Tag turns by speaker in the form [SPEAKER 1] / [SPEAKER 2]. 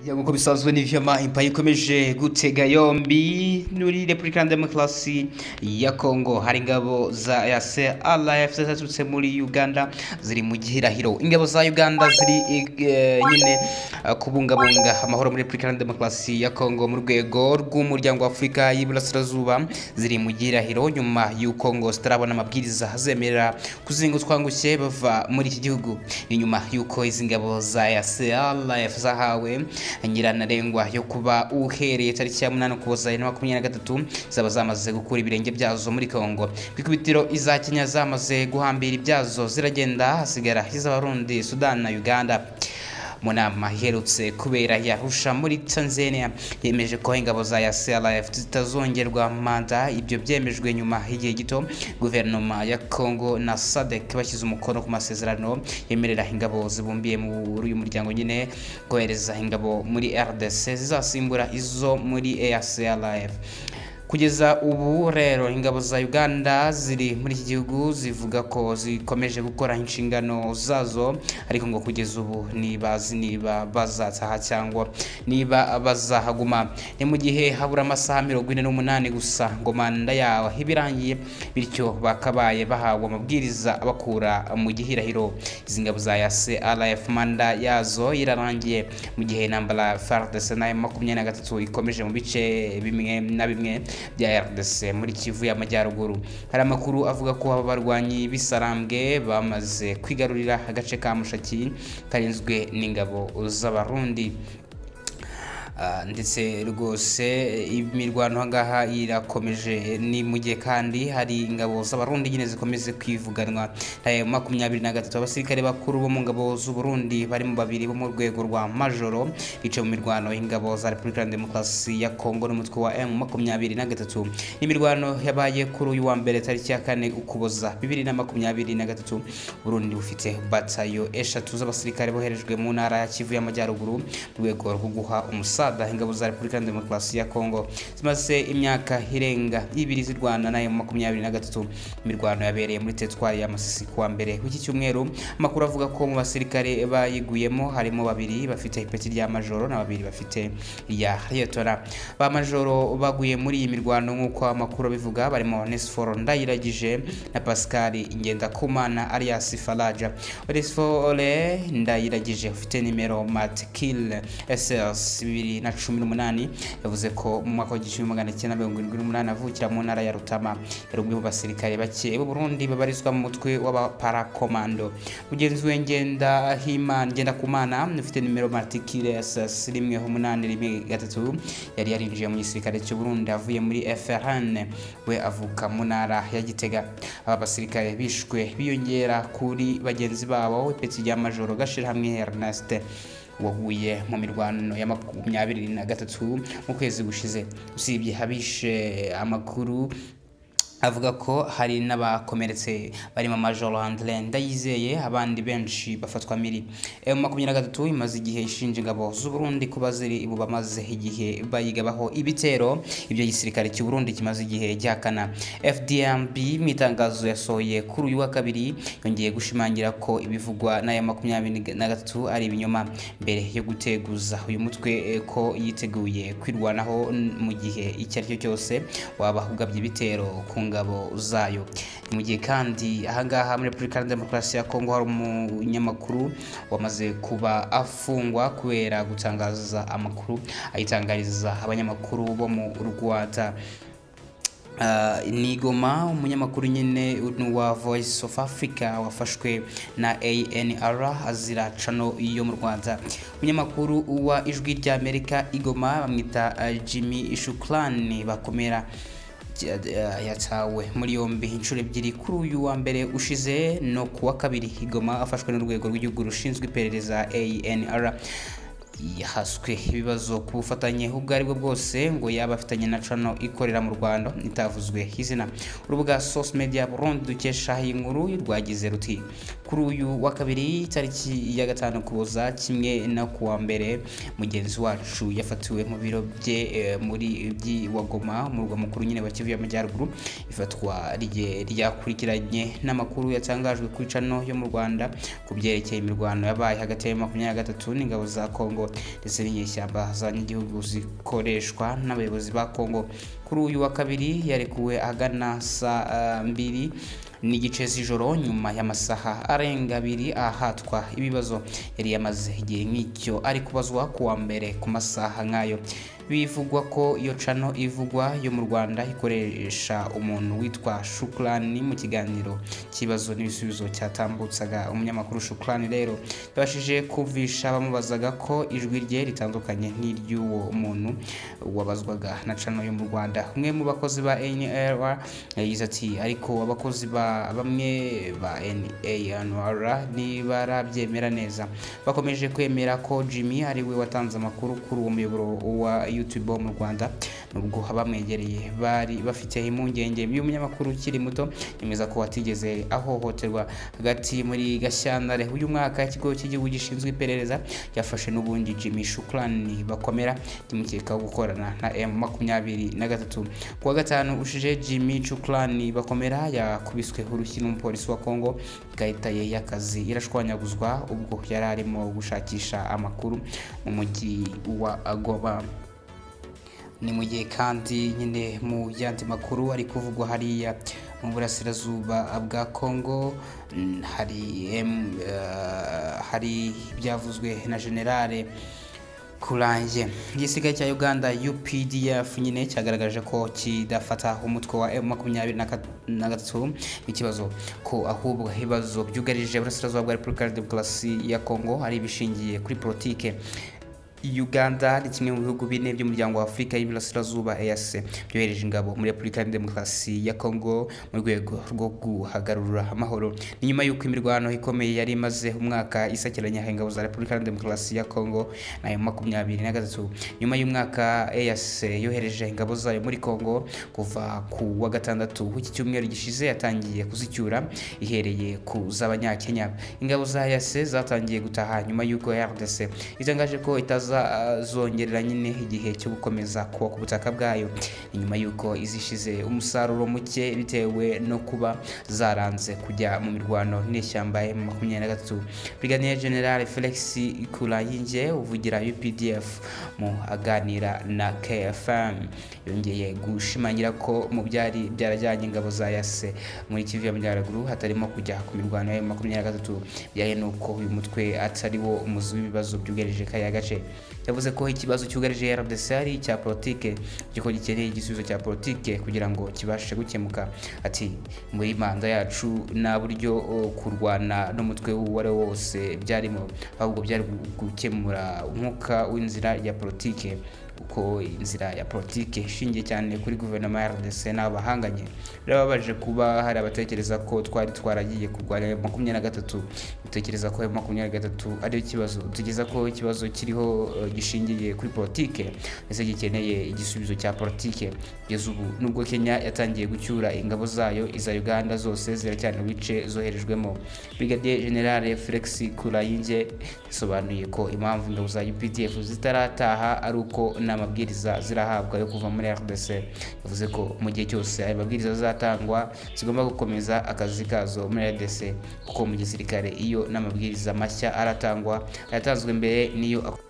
[SPEAKER 1] nk'uko bisanzwe ni vyama impaya ikomeje gutega yombi muri Republika ya Demokarasi ya Kongo hari ingabo za yase RF zaturutse muri Uganda ziri mu gihirahiro ingabo za Uganda ziri eh, nyine eh, kubungabunga amahoro muri Republika ya Demokarasi ya Kongo mu rwego rw'umuryango wa Afurika y'Iburasirazuba ziri mu gihirahiro nyuma y'uko ngo zitarabona amabwiriza azemerera kuzingutswa ngushye bava muri iki gihugu ni nyuma y'uko izi ngabo za yase RF zahawe nyirantarengwa yo kuba uhereye tariki ya munani ukuboza bibiri na makumyabiri na gatatu zaba zamaze gukura ibirenge byazo muri kongo ku ikubitiro iza kenya zamaze guhambira ibyazo ziragenda hasigara iz'abarundi sudani na uganda mu nama iherutse kubera yarusha muri tanzania yemeje ko ingabo za yasrf zitazongerwa manda ibyo byemejwe nyuma y'igihe gito guverinoma ya congo na sadek bashyize umukono ku masezerano yemerera ingabo zibumbiye muri uyu muryango nyine kohereza ingabo muri rdc zizasimbura izo muri asrf kugeza ubu rero ingabo za uganda ziri muri iki gihugu zivuga ko zikomeje gukora inshingano zazo ariko ngo kugeza ubu ntibazi niba bazataha cyangwa niba bazahaguma ni mu gihe habura amasaha mirongo ine n'umunani gusa ngo manda yaho ibirangiye bityo bakabaye bahawe amabwiriza abakura mu gihirahiro izi ngabo za yase rf manda yazo irarangiye mu gihe intambara fardc na makumyabiri na gatatu ikomeje mu bice bimwe na bimwe bya RDC muri Kivu y'Amajyaruguru hari amakuru avuga ko aba barwanyi b'isarambwe bamaze kwigarurira agace ka Mushaki karinzwe n'ingabo z'abarundi ndetse rwose imirwano ahangaha irakomeje ni mu gihe kandi hari ingabo z'abarundi nyine zikomeze kwivuganwa na makumyabiri na gatatu abasirikare bakuru bo mu ngabo z'uburundi barimo babiri bo mu rwego rwa majoro bicaye mu mirwano y'ingabo za repubulika ya demokarasi ya kongo n'umutwe wa m makumyabiri na gatatu n'imirwano yabaye kuri uyu wa mbere tariki ya kane ukuboza bibiri na makumyabiri na gatatu burundi bufite batayo eshatu z'abasirikare boherejwe mu ntara ya kivu y'amajyaruguru mu rwego rwo guha umusaza sada ingabo za Republika Demokarasi ya Kongo zimaze imyaka irenga ibiri zirwana nayo makumyabiri na gatatu imirwano yabereye muri teritwari ya Masisi kuwa mbere w'iki cyumweru amakuru avuga ko mu basirikare bayiguyemo harimo babiri bafite ipeti rya majoro na babiri bafite irya liyetona ba majoro baguye muri iyi mirwano nk'uko amakuru abivuga barimo Onesforo Ndayiragije na Pascal Ngendakumana alias Faraja Onesfore Ndayiragije ufite nimero Matkil SS bibiri na cumi n'umunani yavuze ko mu mwaka w'igihumbi magana cyenda mirongo irindwi n'umunani avukira mu ntara ya Rutama yari umwe mu basirikare bake b'u Burundi babarizwa mu mutwe w'abaparakomando mugenzi we ngenda himana ngenda kumana ufite nimero matikire SS rimwe umunani rimwe gatatu yari yarinjiye mu gisirikare cy'u Burundi avuye muri FRN we avuka mu ntara ya Gitega aba basirikare bishwe biyongera kuri bagenzi babo ipeti rya Majoro Gashirahamwe Ernest waguye mu mirwano ya makumyabiri na gatatu mu kwezi gushize usibye habishe amakuru avuga ko hari n'abakomeretse barimo majoro handire ndayizeye abandi benshi bafatwa miri emu makumyabiri na gatatu imaze igihe ishinja ingabo z'uburundi kuba ziri ubu bamaze igihe bayigabaho ibitero ibyo gisirikare cy'u Burundi kimaze igihe gihakana fdmb mu itangazo yasohoye kuri uyu wa kabiri yongeye gushimangira ko ibivugwa n'aya makumyabiri na gatatu ari ibinyoma mbere yo guteguza uyu mutwe ko yiteguye kwirwanaho mu gihe icyo ari cyo cyose waba ugabye ibitero ku ngabo zayo mu gihe kandi ahangaha muri repubulika ya demokarasi ya kongo hari umunyamakuru wamaze kuba afungwa kubera gutangaza amakuru ayitangariza abanyamakuru bo mu rwanda nigoma umunyamakuru nyine n'uwa voice of africa wafashwe na anr azira cano yo mu rwanda umunyamakuru wa ijwi ry'amerika igoma bamwita jimmy shukrani bakomera yatawe muri yombi inshuro ebyiri kuri uyu wa mbere ushize no ku wa kabiri igoma afashwe n'urwego rw'igihugu rushinzwe iperereza anr yahaswe ibibazo ku bufatanye ubwo ari bwo bwose ngo yaba afitanye na cano ikorera mu rwanda itavuzwe izina urubuga source media burundi dukesha iyi nkuru rwagize ruti kuri uyu wa kabiri tariki ya gatanu kuboza kimwe no ku wa mbere mugenzi wacu yafatiwe mu biro bye muri by'iwagoma mu rwa mukuru nyine wa kivu y'amajyaruguru ifatwa ryakurikiranye n'amakuru yatangajwe kuri cano yo mu rwanda ku byerekeye imirwano yabaye hagati ya makumyabiri na gatatu n'ingabo za kongo kongo ndetse n'inyeshyamba z'abanyagihugu zikoreshwa n'abayobozi ba kongo kuri uyu wa kabiri yarekuwe agana saa mbiri n'igice z'ijoro nyuma y'amasaha arenga abiri ahatwa ibibazo yari yamaze igihe nk'icyo ari kubazwa ku wa mbere ku masaha nk'ayo bivugwa ko iyo cano ivugwa yo mu rwanda ikoresha umuntu witwa shukurani mu kiganiro kibazo n'ibisubizo cyatambutsaga umunyamakuru shukurani rero yabashije kumvisha abamubazaga ko ijwi rye ritandukanye n'iry'uwo muntu wabazwaga na cano yo mu rwanda umwe mu bakozi ba nra yagize ati ariko abakozi ba bamwe ba nra ntibarabyemera neza bakomeje kwemera ko jimmy ariwe watanze amakuru kuri uwo muyoboro wa youtube wo mu rwanda nubwo abamwegereye bari bafite impungenge y'umunyamakuru ukiri muto yemeza ko atigeze ahohoterwa hagati muri gashyantare uyu mwaka ikigo cy'igihugu gishinzwe iperereza cyafashe n'ubundi jimmy shukurani bakomera kimukekaho gukorana na m makumyabiri na gatatu ku wa gatanu ushije jimmy shukurani bakomera yakubisweho urushyi n'umupolisi wa kongo ikarita ye y'akazi irashwanyaguzwa ubwo yari arimo gushakisha amakuru mu mujyi wa goba ni mu gihe kandi nyine mu yandi makuru ari kuvugwa hariya mu burasirazuba bwa kongo hari ibyavuzwe na generale kurangiye igisigaye cya uganda updf nyine cyagaragaje ko kidafata umutwe wa makumyabiri na gatatu w'ikibazo ko ahubwo ibibazo byugarije uburasirazuba bwa repubulika ya demokarasi ya kongo ari ibishingiye kuri politike uganda ni kimwe mu bihugu bine by'umuryango wa afurika y'iburasirazuba eyase byohereje ingabo muri repubulika ya demokarasi ya kongo mu rwego rwo guhagarura amahoro ni nyuma y'uko imirwano ikomeye yari imaze umwaka isakiranya ingabo za repubulika ya demokarasi ya kongo nayo makumyabiri na gatatu nyuma y'umwaka eyase yohereje ingabo zayo muri kongo kuva ku wa gatandatu w'iki cyumweru gishize yatangiye kuzicyura ihereye ku z'abanyakenya ingabo za eyase zatangiye gutaha nyuma y'uko rdc itangaje ko itaza zongerera nyine igihe cyo gukomeza kuba ku butaka bwayo nyuma y'uko izishize umusaruro muke bitewe no kuba zaranze kujya mu mirwano n'ishyamba ya makumyabiri na gatatu briganiye general felix kurayinge uvugira updf mu aganira na kfm yongeye gushimangira ko mu byari byarajyanye ingabo za yase muri kivu y'amajyaruguru hatarimo kujya ku mirwano ya makumyabiri na gatatu byaye n'uko uyu mutwe atari wo umuzi w'ibibazo byugarije kariya gace yavuze ko ikibazo cyugarije rdc ari icya politike giko gikeneye igisubizo cya politike kugira ngo kibashe gukemuka ati muri manda yacu nta buryo kurwana n'umutwe uwo ari wo wose byarimo ahubwo byari gukemura umwuka w'inzira ya politike uko inzira ya politiki ishingiye cyane kuri guverinoma ya rdc n'abahanganye birababaje kuba hari abatekereza ko twari twaragiye kurwanya makumyabiri na gatatu dutekereza ko makumyabiri na gatatu ariyo kibazo tugeza ko ikibazo kiriho gishingiye kuri politiki ndetse gikeneye igisubizo cya politiki kugeza ubu nubwo kenya yatangiye gucyura ingabo zayo iza uganda zose ziracyari mu bice zoherejwemo brigadier generale felix kurayinge yasobanuye ko impamvu ingabo za updf zitarataha ari uko n'amabwiriza zirahabwa yo kuva muri rdc yavuze ko mu gihe cyose ayo mabwiriza azatangwa zigomba gukomeza akazi kazo muri rdc kuko mu gisirikare iyo n'amabwiriza mashya aratangwa ayatanzwe mbere niyo